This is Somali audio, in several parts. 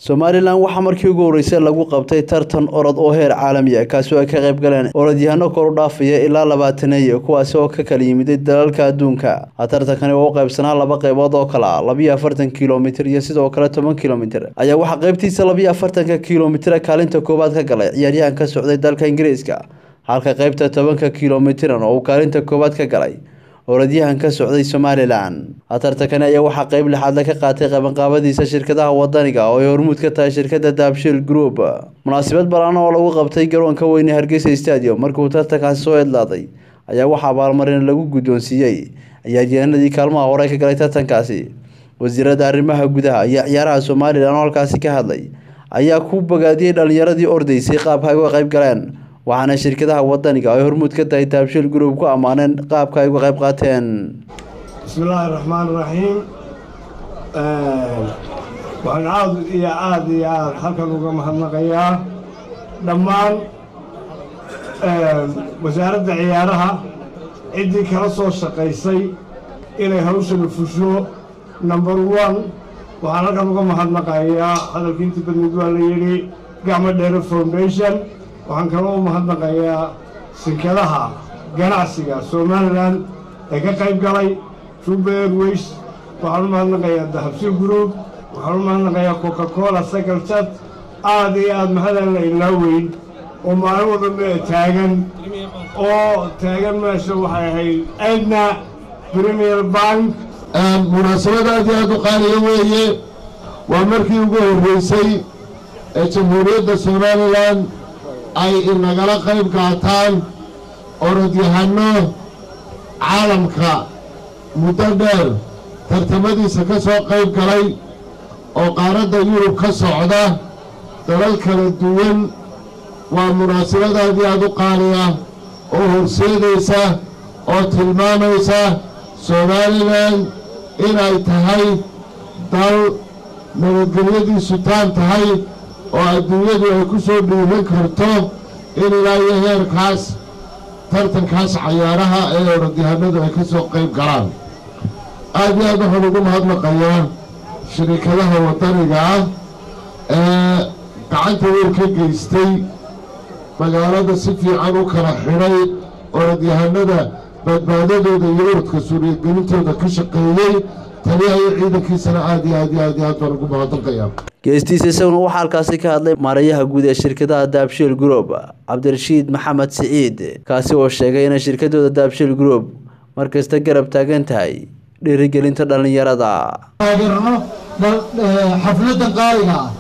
somalilan waxaa markii ugu horreysay lagu qabtay tartan orod oo heer caalami ah kaasi oo ay ka qayb galeen orodyahano kor u dhaafaya ilaa labaataneeye kuwaasi oo ka kala yimiday dalalka adduunka tartankani oo u qaybsanaa laba qaybood oo kale ah labiyo afartan kilomitir iyo sidoo kale toban kilomitir ayaa waxaa qaybtiisa labiyo afartanka kilomitira kaalinta koowaad ka galay ciyaaryahan ka socday dalka ingiriiska halka qaybta tobanka kilomitirna oo uu kaalinta koowaad ka galay orodyahan ka socday somalilan tartankani ayaa waxaa qeyb lixaadle ka qaatay qabanqaabadiisa shirkadaha wadaniga oo ay hormuud ka tahay shirkada daabshil group munaasabad balaan oo lagu qabtay garoonka weyne hargeysa stadium markuu tartankaasi soo idlaaday ayaa waxaa abaalmarin lagu guddoonsiiyey ciyaaryahanadii kaalmaha hore ka galay tartankaasi wasiirada arrimaha gudaha iyo ciyaaraha somalilan oo halkaasi ka hadlay ayaa ku bogaadiyey dhalinyaradii ordaysay qaabka ay uga qayb galeen waxaana shirkadaha wadaniga ay hormuud ka tahay taabshil group ku ammaaneen qaabka ay uga qayb qaateen bismillaahi raxmaan raxiim waxaan aad iyo aad iyo aad halkan uga mahadnaqayaa dhammaan wasaaradda ciyaaraha ciddii kala soo shaqaysay inay hawshanu fusho number one waxaan halkan uga mahadnaqayaa hadalkii intii badmid waa la yidhi gacmo dheere foundation waxaan kaloo u mahadnaqayaa shirkadaha ganacsiga somalilan ee ka qayb galay juba airways waxaan u mahadnaqayaa dahabsi group waxaan u mahadnaqayaa coca cola cycle chat aad iyo aad mahadaan la ilaaweyn oo maalin wadame taagan oo taagan meesha waxay ahayd aydna premier bank munaasabad aad iyo aad u qaaliya weeye waa markii ugu horreysay ee jamhuuriyadda somalilan ay inagala qayb qaataan orodyahano caalamka muddo dheer tartamadiisa ka soo qayb galay oo qaaradda yurub ka socda dalal kala duwan waa munaasabad aad iyo aad u qaaliya oo horseedaysa oo tilmaamaysa somalilan inay tahay dal nabadgelyadiisu taan tahay oo adduunyadu ay ku soo dhiiran karto in ilaa iyo heerkaas tartankaas cayaaraha ee orodyahanadu ay ka soo qayb galaan aad iyo aad waxaan ugu mahadnaqayaa shirikadaha waddaniga ah ee gacanta weyn ka geystay magaalada si fiican u kala xidhay orodyahanada badbaadadooda iyo uradka suuriyagelintooda ka shaqeeyey taliyaha iyo ciidankiisana aad iyo aad iyo aad iyo aad baan ugu mahadnaqayaa geestiisa isaguna waxaa halkaasi ka hadlay maarayaha guud ee shirkadaha daabshil group cabdirashiid maxamed siciid kaasi oo sheegay inay shirkadooda daabshil group markasta garab taagan tahay dhiirigelinta dhallinyarada taageerno xafladda qaaliga ah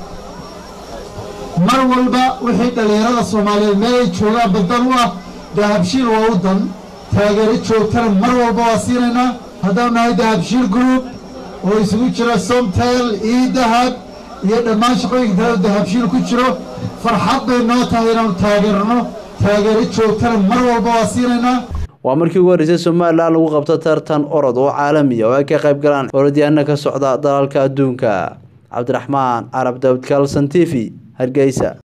mar walba wixii dhallinyarada soomaaliyeed meel ay joogaan badan u ah dahabshiil waa u dan taageero joogtana mar walba waa siinaynaa haddaan nahay dahabshiil group oo isugu jira somtel io dahab iyo dhammaan shaqooyinka kale dahabshiil ku jiro farxad bay noo tahay inaanu taageerno taageero joogtana mar walba waa siinaynaa waa markii ugu horreysay somalilan lagu qabto tartan orod oo caalamiya oo ay ka qayb galaan orodyaana ka socda dalalka adduunka cabdiraxmaan carab daawud kalson t v hargeysa